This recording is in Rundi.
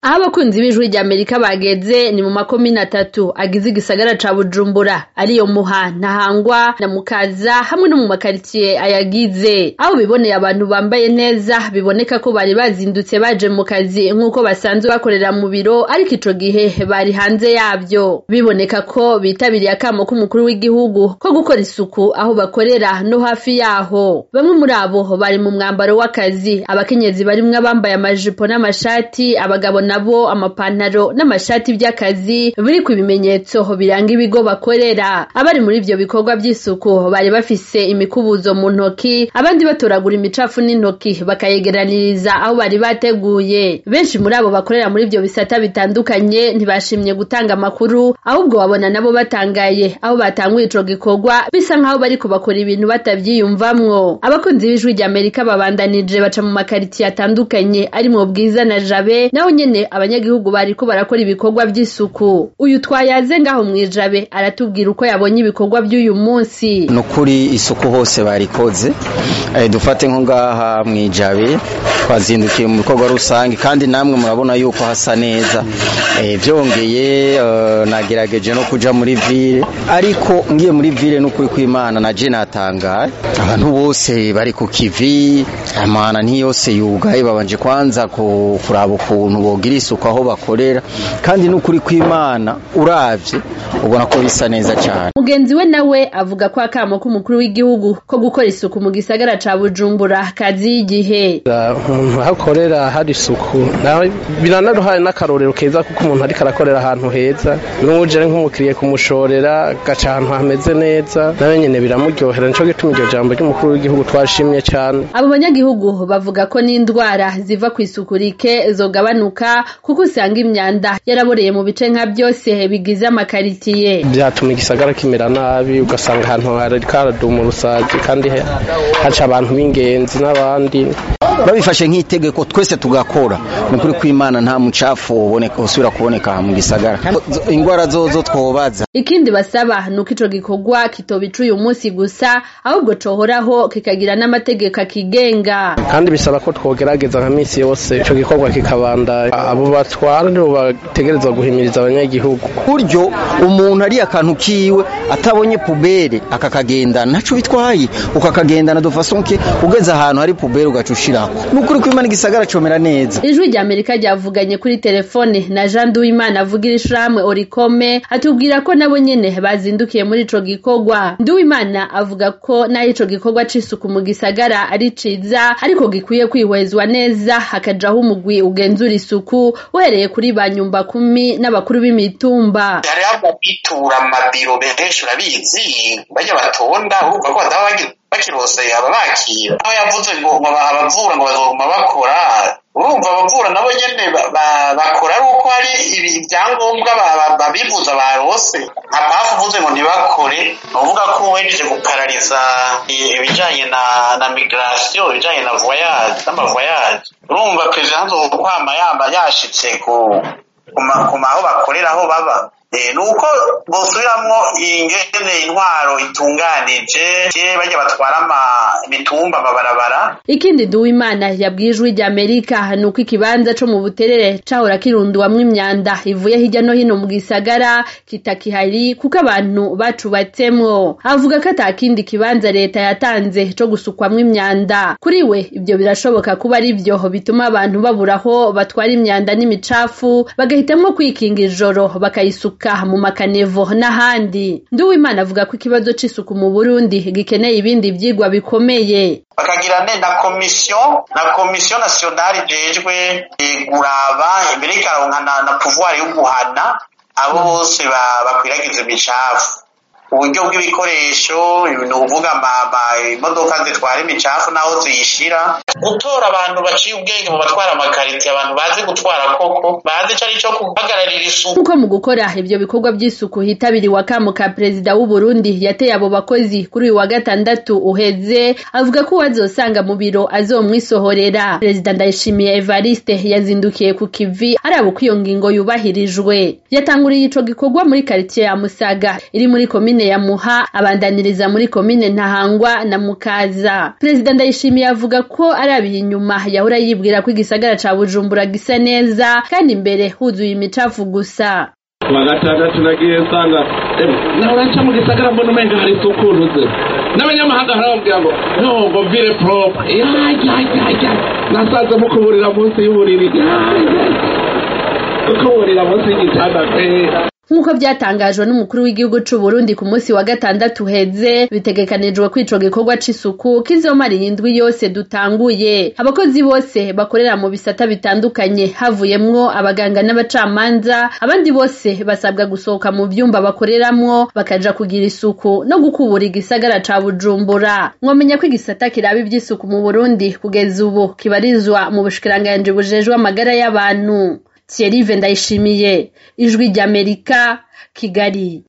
aho abakunzi b'ijwi rya amerika bageze ni mu makomine atatu agize igisagara ca bujumbura ariyo muha ntahangwa na mukaza hamwe no mu makaritsiye ayagize aho biboneye abantu bambaye neza biboneka ko bari bazindutse baje mu kazi nk'uko basanzwe bakorera mu biro ariko ico gihe bari hanze yavyo biboneka ko bitabiriye akamo k'umukuru w'igihugu ko gukora isuku aho bakorera no hafi yaho bamwe muri abo bari mu mwambaro w'akazi abakenyezi barimwo abambaye amajipo n'amashati abagabo nabo amapantaro n'amashati by'akazi biri ku bimenyetso biranga ibigo bakorera abari muri ivyo bikorwa by'isuku bari bafise imikubuzo mu ntoki abandi batoragura imicafu n'intoki bakayegeraniriza aho bari bateguye benshi muri abo bakorera muri ivyo bisata bitandukanye ntibashimye gutanga amakuru ahubwo babona nabo batangaye aho batanguye ico gikorwa bisa nk'aho bariko bakora ibintu batavyiyumvamwo abakunzi b'ijwi rya amerika babandanije baca mu makaritsiye atandukanye arimwo bwiza na jabe naho nyene abanyagihugu bariko barakora ibikorwa vy'isuku uyu twayaze ngaho mwijabe aratubwira uko yabonye ibikorwa by'uyu munsi nukuri isuku hose barikoze e, dufate nko ngaha mwijabe twazindukiye mu bikorwa rusange kandi namwe murabona yuko hasa neza e, vyongeye uh, nagerageje no kuja muri ville ariko ngiye muri ville n'ukuri kw'Imana naje natangaye abantu bose bari ku kivi amana ntiyose yugaye babanje kwanza kuraba ukuntu bogira isuku aho bakorera kandi n'ukuri kw'Imana uravye ubona ko bisa neza cyane mugenzi we nawe avuga ko akamo k'umukuru w'igihugu ko gukora isuku mu gisagara ca Bujumbura kazi y'igihe umuntu ahakorera hari isuku nawe biranaruhaye n'akarorero keza kuko umuntu ariko arakorera ahantu heza n'uje nk'umukiriye kumushorera gaca ahantu hameze neza nawe nyene biramuryohera nico gituma iryo jambo ry'umukuru w'igihugu twashimye cyane abo banyagihugu bavuga ko n'indwara ziva ku isuku rike zogabanuka kuko usanga imyanda yaraboreye mu bice nka byose bigize amakaritiye byatuma igisagara kimera nabi ugasanga ahantu hariko haraduma urusazi kandi haca abantu b'ingenzi n'abandi babifashe nk'itegeko twese tugakora ni ukuri kw'imana nta mucafu uboneka usubira kuboneka mu gisagara ingwara zozo twobaza ikindi basaba ni uko ico gikorwa kitobica uyu munsi gusa ahubwo cohoraho kikagira n'amategeko akigenga kandi bisaba ko twogerageza nka misi yose ico gikorwa kikabandanya abo batwara nibo bategerezwa guhimiriza abanyagihugu buryo umuntu ari akantu kiwe atabonye pubere akakagendana naco bitwaye ukakagendana de façon que ugeze ahantu hari pubere ugaca ushirako nukuri kw'Imana igisagara comera neza ijwi rya Amerika ryavuganye kuri telefone na Jean Duwimana avugira ishirahamwe Orikome atubwira ko nabo nyene bazindukiye muri ico gikorwa Nduwimana avuga ko naho ico gikorwa c'isuku mu gisagara ari ciza ariko gikwiye kwihwezwa neza hakajaho umugwi ugenzura isuku uhereye kuri ba nyumba kumi n'abakuru b'imitumba hari ababitura amabiro benshi urabizi bajya batonda urumva ko bataba bakirose ababakira aho yavuze ngo abavura ngo bazoguma bakora urumva abavura nabo nyene bakora ari uko hari ibyangombwa babivuza barose nka pafu uvuze ngo ntibakore uvuga ko wejeje guparariza ibijanye na na migration ibijanye na voyage n'amavoyage urumva perezida nzokwama yamba yashitse ku ku maho bakorera aho baba nuko bosubiramwo ingene intwaro itunganije bajya batwara imitumba amabarabara ikindi duwimana yabwiye ijwi rya amerika ni uko ikibanza co mu buterere cahora kirunduwamwo imyanda ivuye hirya no hino mu gisagara kitakihari kuko abantu bacubatsemwo avuga ko ata kindi kibanza leta yatanze co gusukwamwo imyanda kuri we ibyo birashoboka kuba ari byo bituma abantu babura aho batwara imyanda n'imicafu bagahitamwo kwikinga ijoro bakayisuka mu makanevo n'ahandi nduwimana avuga ko ikibazo c'isuku mu burundi gikeneye ibindi vyigwa bikomeye bakagira ne na komisiyo na komisiyo nasiyonari ijejwe kuraba imbere ikaronka na pouvoir yo guhana abo bose bakwiragiza imicafu uburyo bw'ibikoresho ni ukuvuga imodoka zitwara imicafu n'aho ziyishira gutora abantu baciye ubwenge mu batwara amakaritiye abantu bazi gutwara koko bazi ico ari co guhagararira isuku kuko mu gukora ivyo bikorwa vy'isuku hitabiriwe akamo ka perezida w'u Burundi yateye abo bakozi kuri uyu wa gatandatu uheze avuga ko uwazosanga mu biro azomwisohorera perezida Ndayishimiye Evariste yazindukiye ku kivi araba uko iyo ngingo yubahirijwe yatanguriye ico gikorwa muri karitiye ya Musaga iri muri komine komine ya Muha abandaniriza muri komine Ntahangwa na Mukaza Perezida Ndayishimiye avuga ko arabiye inyuma yahora yibwira ko igisagara ca Bujumbura gisa neza kandi imbere huzuye imicafu gusa kuwa gatandatu nagiye nsanga nahora nca mu gisagara mbona umenga hari isuku uruze n'abanyamahanga harababwira ngo no ngo vire propre yayayaya nasanze mukuburira munsi y'uburiri kukuburira munsi y'igitanda pe nk'uko byatangajwe n'umukuru w'igihugu c'u Burundi ku munsi wa gatandatu uheze bitegekanijwe ko ico gikorwa c'isuku kizomara indwi yose dutanguye abakozi bose bakorera mu bisata bitandukanye havuyemwo abaganga n'abacamanza abandi bose basabwa gusohoka mu vyumba bakoreramwo bakaja kugira isuku no gukubura igisagara ca Bujumbura mwomenya ko igisata kiraba ivy'isuku mu Burundi kugeza ubu kibarizwa mu bushikiranganji bujejwe amagara y'abantu Thierry Ndayishimiye ijwi ry'Amerika Kigali